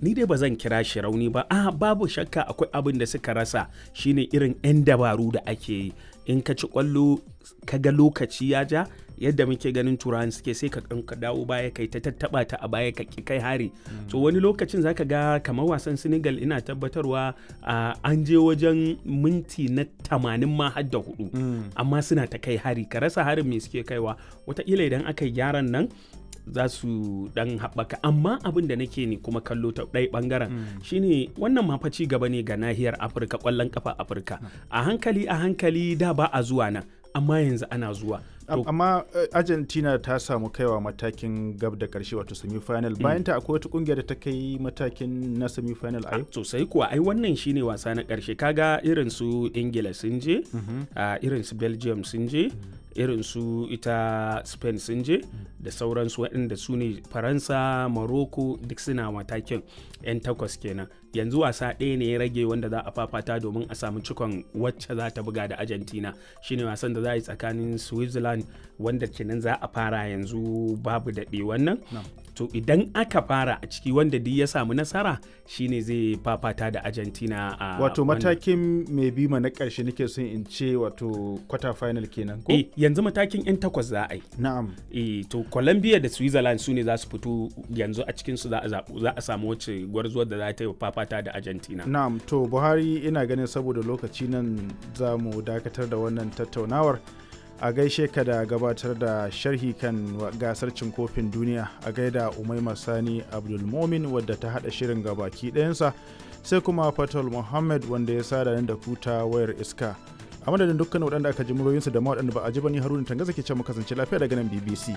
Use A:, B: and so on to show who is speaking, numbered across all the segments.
A: ni dai ba zan kira shi rauni ba a babu shakka akwai abin da suka rasa shine irin 'yan dabaru da ake yi in ka ci kwallo ka ga lokaci ya ja yadda muke ganin turawan suke sai ka ka dawo baya kai ta tattaba ta a baya ka ki kai hari to wani lokacin zaka ga kamar wasan Senegal ina tabbatarwa an je wajen minti na tamanin ma har da hudu amma suna ta kai hari ka rasa harin me suke kaiwa wataƙila idan aka yi gyaran nan za su dan haɓaka amma abin da nake ne kuma kallo ta ɗaya ɓangaren shine wannan ma ci gaba ne ga nahiyar afirka ƙwallon kafa afirka a hankali a hankali da ba a zuwa nan amma yanzu ana zuwa
B: amma argentina ta samu kaiwa matakin gab da karshe wato semi-final bayan ta akwai wata kungiyar da ta kai matakin na semi-final a yau
A: sosai kuwa ai wannan shine wasa na karshe kaga irin su ingila sun je irin su belgium sun je irin su ita spain sun je da sauransu waɗanda su ne faransa morocco duk suna matakin 'yan takwas kenan yanzu wasa ɗaya ne ya rage wanda za a fafata domin a samu cikon wacce za ta buga da argentina shine wasan da za a yi tsakanin switzerland wanda kenan za a fara yanzu babu daɗe wannan to idan aka fara a ciki wanda duk ya samu nasara shine zai fafata da argentina a
B: wato matakin mai bima na ƙarshe nake son in ce wato quarter final kenan ko
A: eh yanzu matakin yan takwas za a yi
B: na'am
A: eh to colombia da switzerland su ne za su fito yanzu a cikin su za a zabu za a samu wacce gwarzuwar da za ta yi fafata da argentina
B: na'am to buhari ina ganin saboda lokaci nan za mu dakatar da wannan tattaunawar a gaishe ka da gabatar da sharhi kan gasar cin kofin duniya a gaida umaima sani abdulmomin wadda ta hada shirin gabaki ɗayansa sai kuma fatal muhammad wanda ya sada da kuta wayar iska a madadin dukkan waɗanda aka ji muryoyinsu da ma waɗanda ba a ji ba ni haruna tangaza ke can mu kasance lafiya daga nan bbc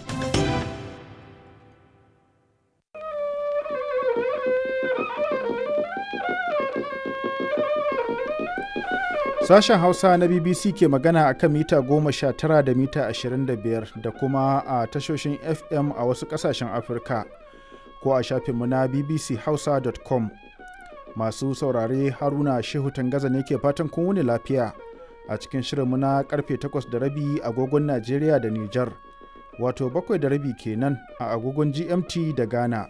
B: Sashen Hausa na BBC ke magana a kan mita goma sha tara da mita ashirin da biyar da kuma a tashoshin FM a wasu ƙasashen Afirka ko a shafinmu na bbchausa.com. Masu saurare Haruna Shehu Tangaza ne ke fatan kun wuni lafiya a cikin shirinmu na karfe takwas da rabi agogon Najeriya da Nijar, wato bakwai da rabi kenan a agogon GMT da Ghana.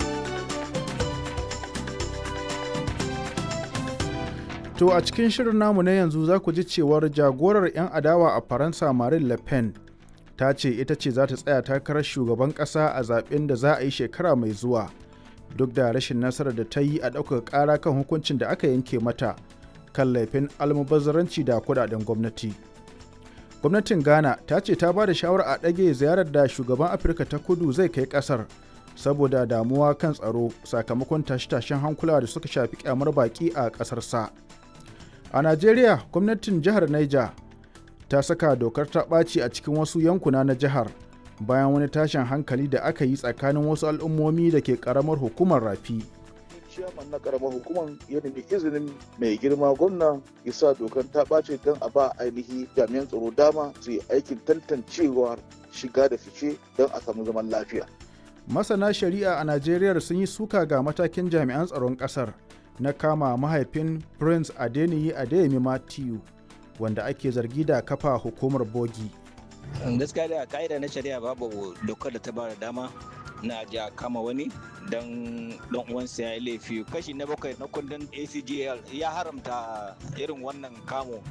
B: To a cikin shirin namu na yanzu za ku ji cewar jagorar 'yan adawa a Faransa Marine Le Pen ta ce ita ce za ta tsaya takarar shugaban ƙasa a zaben da za a yi shekara mai zuwa duk da rashin nasarar da ta yi a ɗaukar ƙara kan hukuncin da aka yanke mata kan laifin almubazzaranci da kudaden gwamnati. Gwamnatin Ghana ta ce ta ba da shawara a ɗage ziyarar da shugaban Afirka ta kudu zai kai ƙasar saboda damuwa kan tsaro sakamakon tashe-tashen hankula da suka shafi kyamar baƙi a ƙasarsa. sa. A Najeriya, gwamnatin jihar Niger ta saka dokar ta ɓaci a cikin wasu yankuna na jihar bayan wani tashin hankali da aka yi tsakanin wasu al'ummomi da ke ƙaramar hukumar rafi.
C: ciyaman na karamar hukumar ya nemi izinin mai girma gwamna ya sa dokar ta ɓace don a ba ainihi jami'an tsaro dama su yi aikin tantancewar shiga da fice don a samu zaman lafiya.
B: Masana shari'a a Najeriya sun yi suka ga matakin jami'an tsaron ƙasar. na kama mahaifin prince adeniyi adeyemi matthew wanda ake zargi da kafa hukumar bogi
D: gaskiya da ka'ida na shari'a babu dokar da ta bada dama na ja kama wani don dan uwansa ya yi laifi kashi na bakwai na kundin acgl ya haramta irin wannan kamo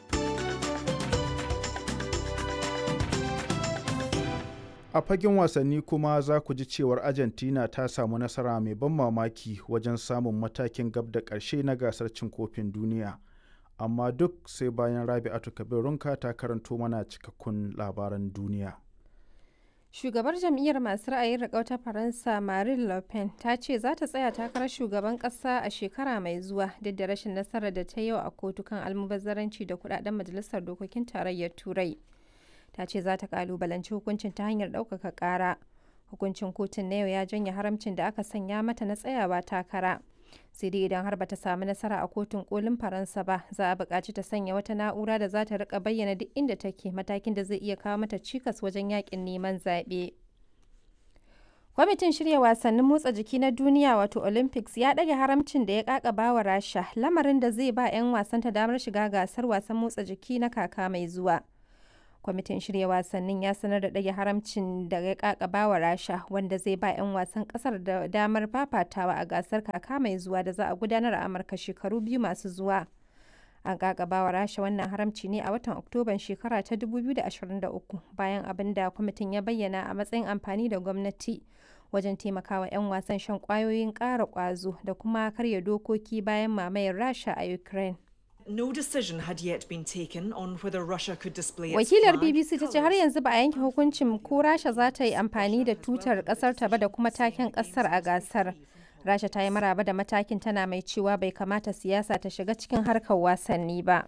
B: a fagen wasanni kuma za ku ji cewar argentina ta samu nasara mai ban mamaki wajen samun matakin gab da ƙarshe na gasar cin kofin duniya amma duk sai bayan rabi'atu kabirunka ta karanto mana cikakkun labaran duniya
E: shugabar jam'iyyar masu ra'ayin riƙau ta faransa marine le pen ta ce za ta tsaya takarar shugaban ƙasa a shekara mai zuwa duk da rashin nasarar da ta yau a kotu kan almubazzaranci da kudaden majalisar dokokin tarayyar turai ta ce za ta kalubalanci hukuncin ta hanyar ɗaukaka ƙara hukuncin kotun na yau ya janye haramcin da aka sanya mata na tsayawa takara sai dai idan har bata samu nasara a kotun kolin faransa ba za a buƙaci ta sanya wata na'ura da za ta rika bayyana duk inda take matakin da zai iya kawo mata cikas wajen yakin neman zaɓe kwamitin shirya wasannin motsa jiki na duniya wato olympics ya ɗage haramcin da ya ƙaƙaba wa rasha lamarin da zai ba 'yan wasanta damar shiga gasar wasan motsa jiki na kaka mai zuwa kwamitin shirya wasannin ya sanar da ɗage haramcin da ya kakaba wa rasha wanda zai ba 'yan wasan ƙasar da damar fafatawa a gasar kaka mai zuwa da za a gudanar a amurka shekaru biyu masu zuwa an kakaba wa rasha wannan haramci ne a watan oktoban shekara ta 2023 bayan abin da kwamitin ya bayyana a matsayin amfani da gwamnati wajen taimakawa 'yan wasan shan kwayoyin ƙara ƙwazo da kuma karya dokoki bayan mamayar rasha a ukraine
F: No decision had yet been taken on whether Russia could display its
E: Wakilar
F: flag,
E: BBC ta ce har yanzu ba a yanke hukuncin ko Rasha za ta yi amfani da tutar kasar ta ba da kuma taken kasar a gasar. Rasha ta yi maraba da matakin tana mai cewa bai kamata siyasa ta shiga cikin harkar wasanni ba.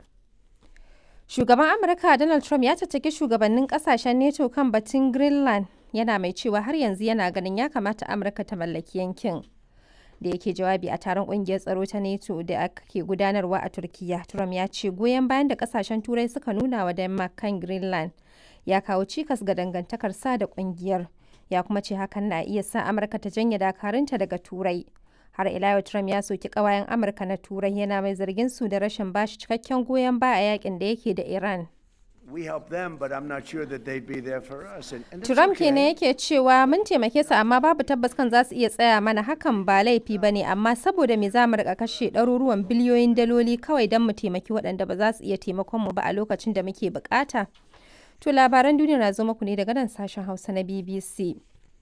E: Shugaban Amurka Donald Trump ya caccaki shugabannin kasashen NATO kan batun Greenland yana mai cewa har yanzu yana ganin ya kamata Amurka ta mallaki yankin. da yake jawabi a taron kungiyar tsaro ta NATO da ake gudanarwa a Turkiya. Trump ya ce goyon bayan da kasashen Turai suka nuna wa Denmark kan Greenland ya kawo cikas ga dangantakar sa da kungiyar. Ya kuma ce hakan na iya sa Amurka ta janye dakarunta daga Turai. Har ila yau Trump ya soki kawayen Amurka na Turai yana mai zargin su da rashin bashi cikakken goyon baya a yakin da yake da Iran.
G: We help them, but I'm not sure that they'd be there for us. And, and that's
E: Trump
G: okay.
E: kenan yake cewa mun taimake su amma babu tabbas kan za su iya tsaya mana hakan ba laifi ba ne amma saboda me za mu rika kashe ɗaruruwan biliyoyin daloli kawai don mu taimaki waɗanda ba za su iya taimakon mu ba a lokacin da muke bukata. To labaran duniya na zo muku ne daga nan sashen Hausa na BBC.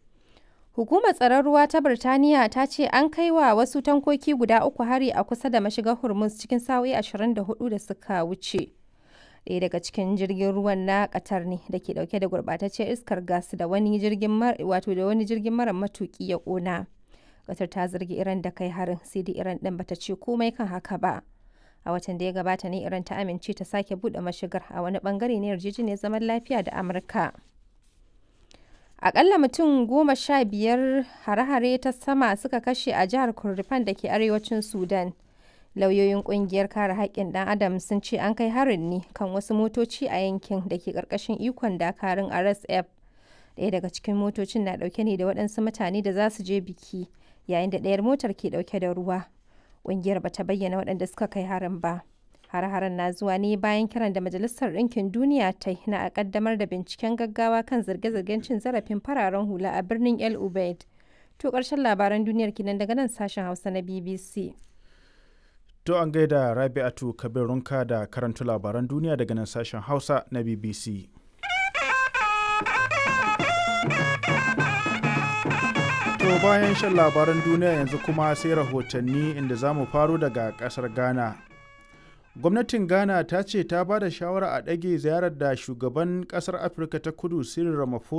E: Hukumar tsaron ruwa ta Birtaniya ta ce an kai wa wasu tankoki guda uku hari a kusa da mashigar Hormuz cikin sa'o'i 24 da suka wuce. ɗaya daga cikin jirgin ruwan na Qatar ne da ke dauke da gurbataccen iskar gas da wani jirgin wato da wani jirgin mara matuki ya kona. Qatar ta zargi Iran da kai harin sai dai Iran din bata ce komai kan haka ba. A watan da ya gabata ne Iran ta amince ta sake bude mashigar a wani bangare na yarjejeniyar zaman lafiya da Amurka. Akalla mutum goma sha biyar hare-hare ta sama suka kashe a jihar Kurdifan da ke arewacin Sudan. lauyoyin kungiyar kare haƙƙin ɗan adam sun ce an kai harin ne kan wasu motoci a yankin da ke ƙarƙashin ikon dakarun rsf ɗaya daga cikin motocin na ɗauke ne da waɗansu mutane da za su je biki yayin da ɗayar motar ke ɗauke da ruwa ƙungiyar ba ta bayyana waɗanda suka kai harin ba har-haren na zuwa ne bayan kiran da majalisar ɗinkin duniya ta yi na a ƙaddamar da binciken gaggawa kan zirge-zirgen cin zarafin fararen hula a birnin el ubaid to ƙarshen labaran duniyar kinan daga nan sashen hausa na bbc
B: To an gaida Rabi'atu Kabirunka da karanta labaran duniya daga nan sashen Hausa na BBC. To bayan shan labaran duniya yanzu kuma sai rahotanni inda za mu faro daga ƙasar Ghana. Gwamnatin Ghana ta ce ta ba da shawara a ɗage ziyarar da shugaban ƙasar Afirka ta kudu Cyril Ramaphosa